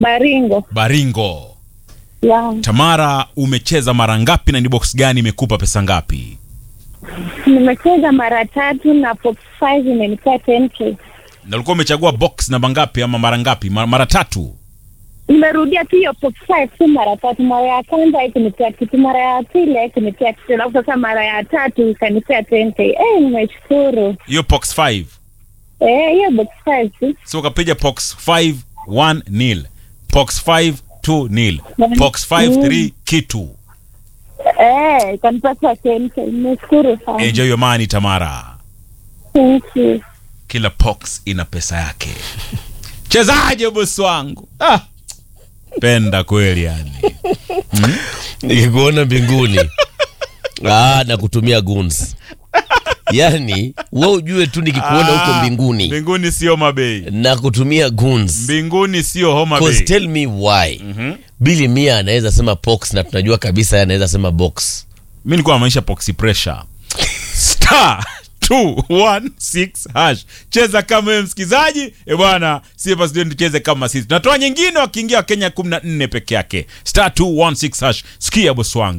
Baringo. Baringo. Ya. Tamara, umecheza mara ngapi na ni box gani imekupa pesa ngapi? Nimecheza mara tatu na box 5 imenipea 10k. Na ulikuwa umechagua box namba ngapi ama mara ngapi? Mara, mara tatu. Nimerudia tu hiyo box 5 tu mara tatu. Mara ya kwanza haikunipea kitu, mara ya pili haikunipea kitu, alafu sasa mara ya tatu ikanipea 10k. Eh, nimeshukuru. Hiyo box 5. Eh, hiyo box 5 tu. So ukapiga box 5 1 nil. Box 5 2 nil. Box 5 3 kitu. Eh, ikanipata 10k. Nimeshukuru sana. Enjoy your money Tamara. Thank you. Kila box ina pesa yake. Chezaje bosi wangu? Ah. Penda kweli yani. nikikuona mbinguni ah, na kutumia guns yani we ujue tu nikikuona huko Ah, mbinguni Mbinguni sio mabei. na kutumia guns Mbinguni sio homa Cause bay. tell me why Billy Mia anaweza sema box na tunajua kabisa yeye anaweza sema box mi nilikuwa namaanisha poxy pressure star 216 hash cheza kama wewe msikizaji e bwana sie basi ndio tucheze kama sisi tunatoa nyingine wakiingia wakenya 14 peke yake star 216 hash sikia bosi wangu